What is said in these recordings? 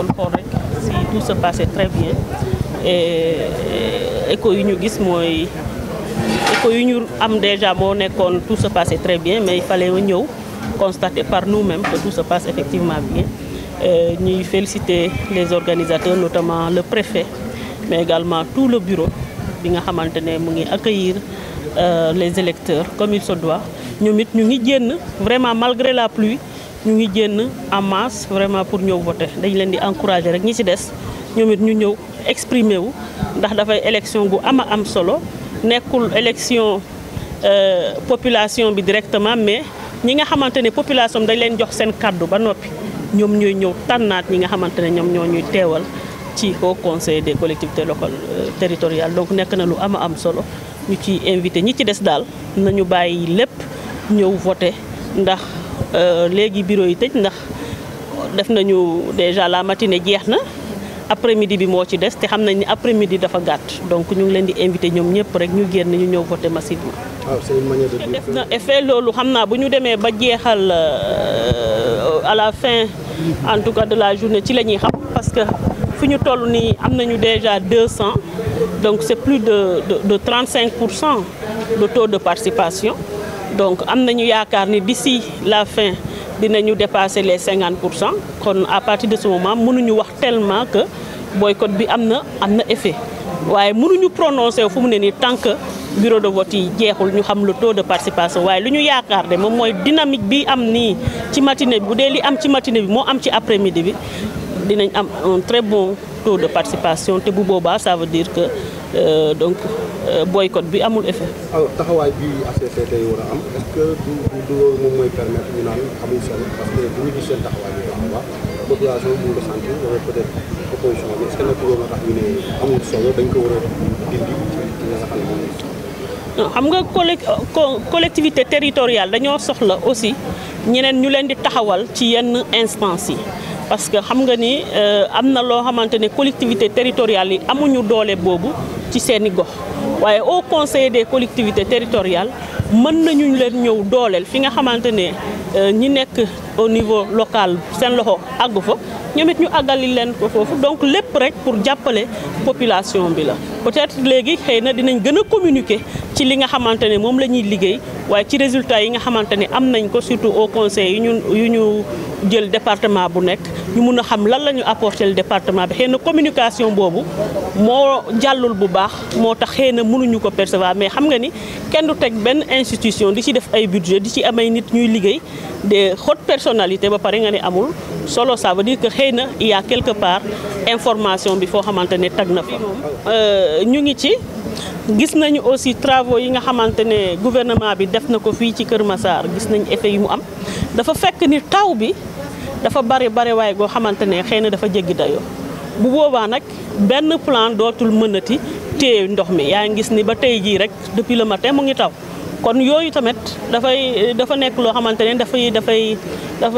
xool rek si tout se passait très bien et écho yu ñu gis mooy écho yu ñu am déjà moo nekkoon tout se passait très bien mais il fallait ñëw constater par nous-mêmes que tout se passe effectivement bien ñuy féliciter les organisateurs notamment le préfet mais également tout le bureau bi nga xamante ne mu ngi accueillir les électeurs comme il se doit ñoom it ñu ngi génn vraiment malgré la pluie ñu ngi génn en masse vraiment pour ñëw voter dañ leen di encourager rek ñi ci des ñoom it ñu ñëw exprimer wu ndax dafay élection gu ama am solo nekkul élection population bi directement mais ñi nga xamante ne population dañ leen jox seen kàddu ba noppi ñoom ñooy ñëw tànnaat ñi nga xamante ne ñoom ñoo ñuy teewal ci Haut Conseil des collectivités locales territoriales donc nekk na lu ama am solo ñu ci invité ñi ci des daal nañu bàyyi lépp ñëw voter ndax léegi bureau yi tëj ndax def nañu déjà la matinée jeex na après midi bi moo ci des te xam nañ ni après midi dafa gàtt donc ñu ngi leen di invité ñoom ñëpp rek ñu génn ñu ñëw voter massivement. waaw c'est une manière de dire def na effet loolu xam naa bu ñu demee ba jeexal à la fin en tout cas de la journée ci la ñuy xam parce que fi ñu toll nii am nañu déjà 200 donc c'est plus de de de 35 pour cent de taux de participation donc am nañu yaakaar ni d'ici la fin dinañu dépasser les 50 pour cent kon à partir de ce moment mënuñu wax tellement que boycott bi am na am na effet waaye mënuñu prononcer fu mu ne nii tant que bureau de vote yi jeexul ñu xam le taux de participation waaye lu ñu yaakaar de moom mooy dynamique bi am nii ci matinée bi bu dee li am ci matinée bi moo am ci après midi bi dinañ am un très bon taux de participation te bu boobaa ça veut dire que euh, donc euh, boycott bi amul effet. alors taxawaay bi ACCT yi war a am est-ce que du du loolu moom mooy permettre ñu naan amuñ solo parce que bu ñu gis seen taxawaay bi baax a baax population bi mu ngi sentir wala peut-être opposition bi est-ce que nag loolu moo tax ñu ne amul solo dañ ko war a dindi ci nga xam ne moom non xam nga collectivité territoriale dañoo soxla aussi ñeneen ñu leen di taxawal ci yenn instances yi parce que xam nga ni am na loo xamante ne collectivité territoriale yi amuñu doole boobu ci seeni gox waaye au conseil des collectivités territoriales mën nañu leen ñëw dooleel fi nga xamante ne ñi nekk au niveau local seen loxo àggu fa ñoom it ñu àggali leen ko foofu donc lépp rek pour jàppale population bi la peut-être léegi xëy na dinañ gën a communiquer ci li nga xamante ne moom la ñuy liggéey waaye ci résultats yi nga xamante ne am nañ ko surtout au conseil yu ñu yu ñu jël département bu nekk ñu mun a xam lan la ñu apporter le département bi xëy na communication boobu moo jàllul bu baax moo tax xëy na mënuñu ko percevoir mais xam nga ni kenn du teg benn institution di ci def ay budget di ci amay nit ñuy liggéey des hautes personnalités ba pare nga ne amul solo ça veut dire que xëy na il y a quelque part information bi foo xamante ne tag na fa ñu ngi ci gis nañu aussi travaux yi nga xamante ne gouvernement bi def na ko fii ci Kër Massar gis nañ effet yu mu am dafa fekk ni taw bi dafa bari bari waaye goo xamante ne xëy na dafa jéggi dayoo bu boobaa nag benn plan dootul mënati téye ndox mi yaa ngi gis ni ba tey jii rek depuis le matin mu ngi taw kon yooyu tamit dafay dafa nekk loo xamante ne dafay dafay dafa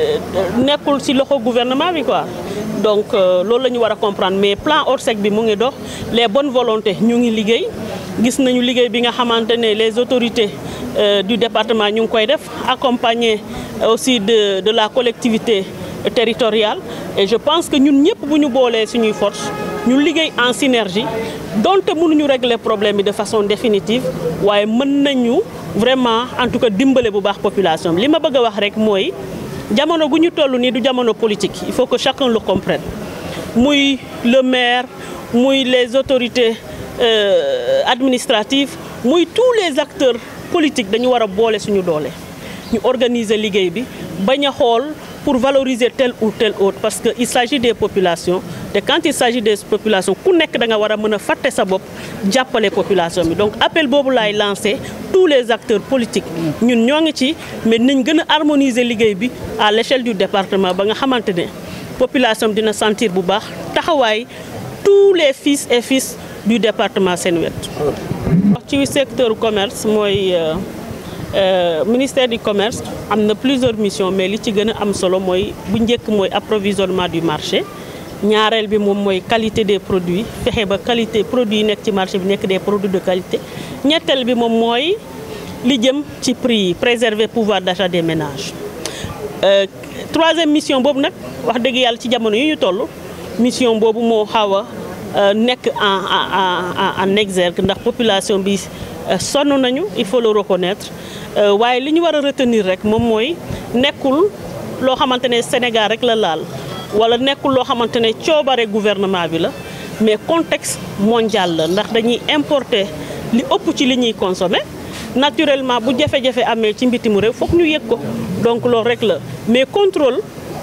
nekkul ci loxo gouvernement bi quoi donc loolu la ñu war a comprendre mais plan Orsec bi mu ngi dox les bonnes volontés ñu ngi liggéey gis nañu liggéey bi nga xamante ne les autorités du département ñu ngi koy def accompagné aussi de de la collectivité territoriale et je pense que ñun ñëpp bu ñu boolee suñuy force ñu liggéey en synergie donte mënuñu régler problème bi de façon définitive waaye mën nañu vraiment en tout cas dimbale bu baax population bi li ma bëgg a wax rek mooy jamono gu ñu toll nii du jamono politique il faut que chacun le comprenne muy le maire muy les autorités euh, administratives muy tous les acteurs politiques dañu war a boole suñu doole ñu organiser liggéey bi bañ a xool pour valoriser tel ou tel autre parce que il s'agit des populations te quand il s'agit des populations ku nekk da nga war a mën a fàtte sa bopp jàppale population bi donc appel boobu laay lancé tous les acteurs politiques ñun ñoo ngi ci mais nañ gën a harmoniser liggéey bi à l'échelle du département ba nga xamante ne population bi dina sentir bu baax taxawaay tous les fils et fils du département seen wet wax ci secteur commerce mooy Euh, ministère du commerce am na plusieurs missions mais li ci gën a am solo mooy bu njëkk mooy approvisionnement du marché ñaareel bi moom mooy qualité des produits fexe ba qualité produits yi nekk ci marché bi nekk des produits de qualité ñetteel bi moom mooy li jëm ci prix yi préserver pouvoir d'achat des ménages troisième mission boobu nag wax dëgg yàlla ci jamono yi ñu toll mission boobu moo xaw a nekk en en en exergue ndax population bi sonn nañu il faut le reconnaître waaye li ñu war a retenir rek moom mooy nekkul loo xamante ne Sénégal rek la laal wala nekkul loo xamante ne coobare gouvernement bi la mais contexte mondial la ndax dañuy importer li ëpp ci li ñuy consommer naturellement bu jafe-jafe amee ci mbitimu réew foog ñu yëg ko donc loolu rek la mais contrôle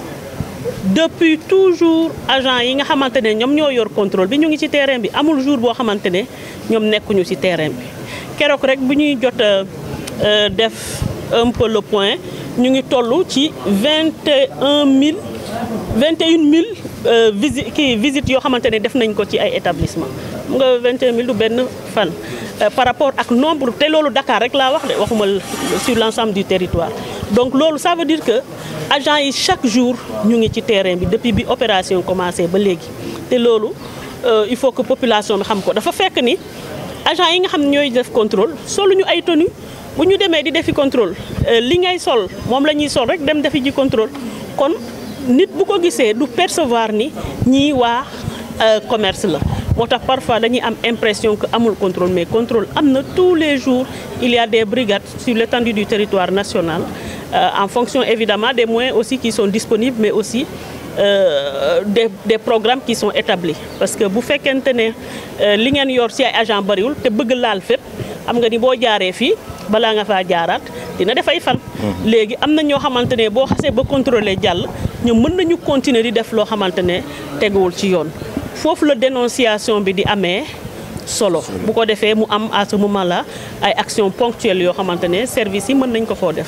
depuis toujours agent yi nga xamante ne ñoom ñoo yor contrôle bi ñu ngi ci terrain bi amul jour boo xamante ne ñoom nekkuñu ci terrain bi keroog rek bu ñuy jot a def un peu le point ñu ngi toll ci vingt et un mille vingt et une mille visite kii visites yoo xamante ne def nañ ko ci ay établissement mu nga vingt et un mille du benn fan par rapport ak nombre te loolu Dakar rek laa wax de waxuma sur l'ensemble du territoire donc loolu ça veut dire que agents yi chaque jour ñu ngi ci terrain bi depuis bi opération commencé ba léegi te loolu il faut que population bi xam ko dafa fekk ni agents yi nga xam ne ñooy def contrôle solu ñu ay tenue bu ñu demee di defi contrôle li ngay sol moom la ñuy sol rek dem defi ji contrôle kon nit bu ko gisee du percevoir ni ñii waa commerce la moo tax parfois dañuy am impression que amul contrôle mais contrôle am na tous les jours il y a des brigades sur l'étendue du territoire national euh, en fonction évidemment des moyens aussi qui sont disponibles mais aussi euh, des des programmes qui sont établis parce que bu fekkente ne li ngeen yor ci ay agent bariwul te bëgg laal fépp xam nga ni boo jaaree fii balaa nga faa jaaraat dina def ay fan. léegi am na ñoo xamante ne boo xasee ba contrôler jàll ñoom mën nañu continuer di def loo xamante ne teguwul ci yoon. foofu la dénonciation bi di amee solo bu ko defee mu am à ce moment là ay actions ponctuelles yoo xamante ne services yi mën nañ ko foo def.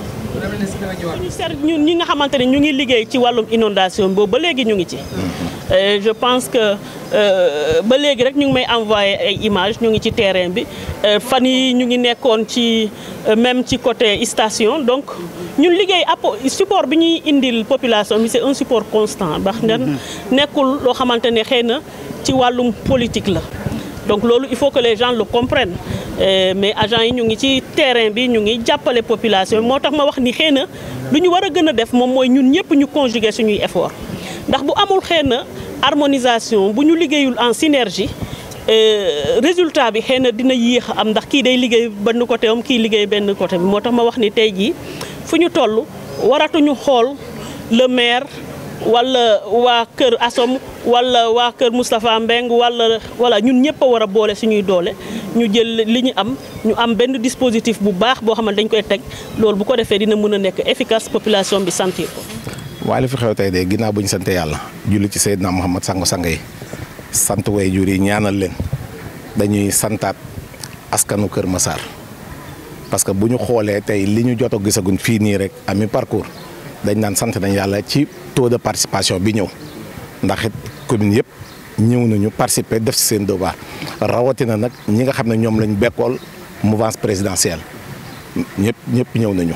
ñu ser ñun ñi nga xamante ne ñu ngi liggéey ci wàllum inondation boobu ba léegi ñu ngi ci. je pense que ba léegi rek ñu ngi may envoyé ay images ñu ngi ci terrain bi fan yi ñu ngi nekkoon ci même ci côté station donc ñun liggéey appo support bi ñuy indil population bi c'est un support constant ndax nekkul loo xamante ne xëy na ci wàllum politique la donc loolu il faut que les gens le comprennent mais agents yi ñu ngi ci terrain bi ñu ngi jàppale population moo tax ma wax ni xëy na lu ñu war a gën a def moom mooy ñun ñëpp ñu conjuguer suñuy effort ndax bu amul xëy na harmonisation bu ñu liggéeyul en synergie résultat bi xëy na dina yéex am ndax kii day liggéey benn côté am kii liggéey benn côté bi moo tax ma wax ni tey jii fu ñu toll waratuñu xool le maire wala waa kër Asom wala waa kër Moustapha Mbeng wala wala ñun ñëpp a war a boole suñuy doole ñu jël li ñu am ñu am benn dispositif bu baax boo xam ne dañ koy teg loolu bu ko defee dina mën a nekk efficace population bi sentir ko. waaye li fi xew tey de ginnaaw bu ñu sante yàlla julli ci Seydina Muhammad sangu sang yi sant way jur yi ñaanal leen dañuy santaat askanu Kër Massar parce que bu ñu xoolee tey li ñu jot a gisaguñ fii nii rek ami parcours dañ naan sant nañ yàlla ci taux de participation bi ñëw ndax it commune yëpp ñëw nañu participer def ci seen devoir rawatina nag ñi nga xam ne ñoom lañ bekkool mouvance présidentielle ñëpp ñëpp ñëw nañu.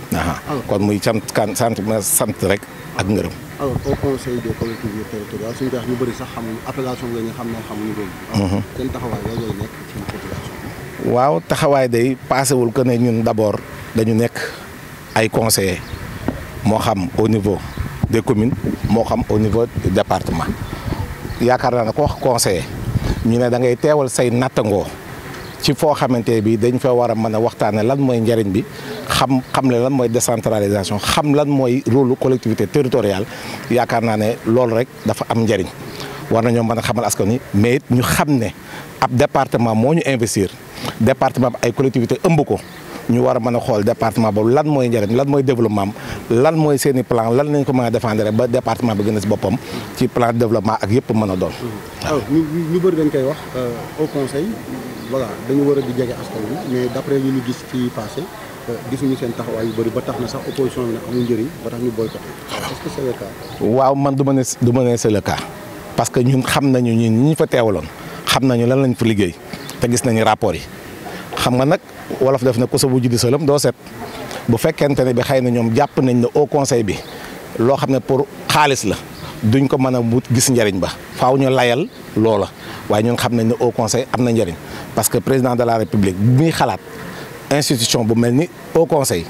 kon muy sant kan sant ma sant rek ak ngërëm. alors au conseil des collectivités territoriales suñu wax ñu bëri sax xamuñu appellation la ñu xam ne xamuñu loolu. seen taxawaay la lay nekk ci population waaw taxawaay day paasewul que ne ñun d'abord dañu nekk ay conseillers moo xam au niveau des communes moo xam au niveau du département yaakaar naa ne ko wax conseiller ñu ne da ngay teewal say nattangoo. ci foo xamante bi dañ fa war a mën a waxtaane lan mooy njariñ bi xam xam le lan mooy décentralisation xam lan mooy rôle collectivité territoriale yaakaar naa ne loolu rek dafa am njariñ war nañoo mën a xamal askan wi mais it ñu xam ne ab département moo ñu investir département bi ay collectivité ëmb ko ñu war a mën a xool département boobu lan mooy njariñ lan mooy développement lan mooy seen i plan lan lañ ko mën a défendre ba département bi gën a si boppam ci plan de développement ak yëpp mën a doon. waaw ñu ñu bëri dañ koy wax au conseil voilà dañu war a di jege askan wi mais d'après li ñu gis fii passé gisuñu seen taxawaay yu bëri ba tax na sax opposition bi ne amul njëriñ ba tax ñu boycotté est-ce que c'est le cas. waaw man du ma ne du ma ne c'est le cas parce que ñun xam nañu ñun ñi ñu fa teewaloon xam nañu lan lañ fa liggéey te gis nañu rapport yi xam nga nag wolof def na ko sa bu juddi salam doo set bu fekkente ne bi xëy na ñoom jàpp nañ ne au conseil bi loo xam ne pour xaalis la duñ ko mën a wut gis njëriñ ba faaw ñu layal loola waaye ñun xam nañ ne au conseil am na njëriñ parce que président de la république bi muy xalaat institution bu mel ni au conseil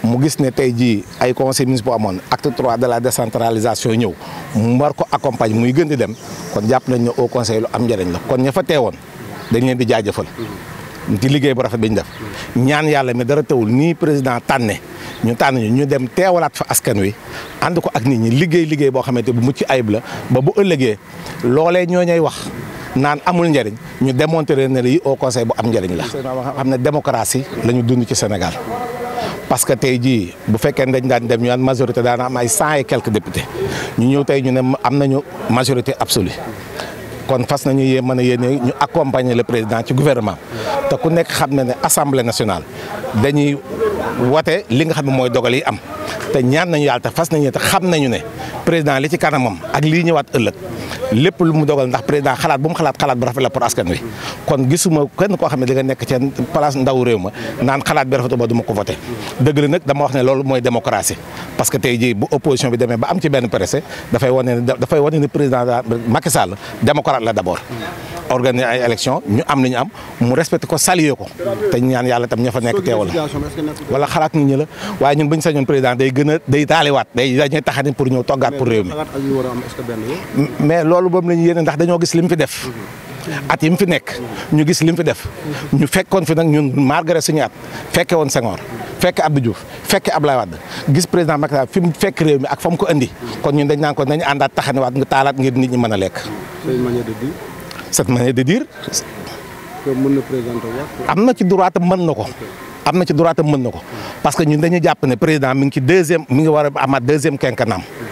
mu gis ne tey jii ay conseil municipal amoon acte trois de la décentralisation ñëw mu war ko accompagne muy gën di dem kon jàpp nañ ne au conseil lu am njëriñ la kon ña fa teewoon dañ leen di jaajëfal ci liggéey bu rafet bi ñu def ñaan yàlla mi dara tawul nii président tànne ñu tànn ñu ñu dem teewalaat fa askan wi ànd ko ak nit ñi liggéey liggéey boo xamante bu mucc ayib la ba bu ëllëgee loolee ñoo ñay wax naan amul njëriñ ñu démontrer ne lii au conseil bu am njëriñ la. xam ne démocratie la ñu dund ci Sénégal parce que tey jii bu fekkee dañ daan dem ñu naan majorité daana am ay cent et quelques députés ñu ñëw tey ñu ne am nañu majorité absolue kon fas nañu yee mën a yéene ñu accompagner le président ci gouvernement te ku nekk xam na ne assemblée nationale dañuy wote li nga xam ne mooy dogal yi am te ñaan nañu yàlla te fas nañu te xam nañu ne président li ci kanamam ak lii ñëwaat ëllëg lépp lu mu dogal ndax président xalaat bu mu xalaat xalaat bu rafet la pour askan wi kon gisuma kenn koo xam ne di nga nekk ci place ndaw réew ma naan xalaat bi rafetu ba du ma ko voté dëgg la nag dama wax ne loolu mooy démocratie parce que tey jii bu opposition bi demee ba am ci benn pressé dafay wane ne dafay wane ne président Macky Sall démocrate la d' abord organiser ay élection ñu am li ñu am mu respecté ko saluer ko te ñaan yàlla tam ña fa nekk teewal wala xalaat nit ñi la waaye ñun bu ñu sañoon président day gën a day taaliwaat day dañuy taxani pour ñëw toggaat pour réew mi mais loolu boobu la ñu yéene ndax dañoo gis li mu fi def at yi mu fi nekk ñu gis li mu fi def ñu fekkoon fi nag ñun malgré suñu at fekke woon Senghor fekke Abdou Diouf fekke Abdoulaye Wade gis président Macky Sall fi mu fekk réew mi ak fa mu ko indi kon ñun dañ naan ko nañu àndaat taxaniwaat nga taalaat ngir nit ñi mën a lekk cette manière de dire mën na présenter am na ci droit am mën na ko am na ci droit am mën na ko parce que ñun dañu jàpp ne président mi ngi ci deuxième mi ngi war a amaat deuxième quinquennat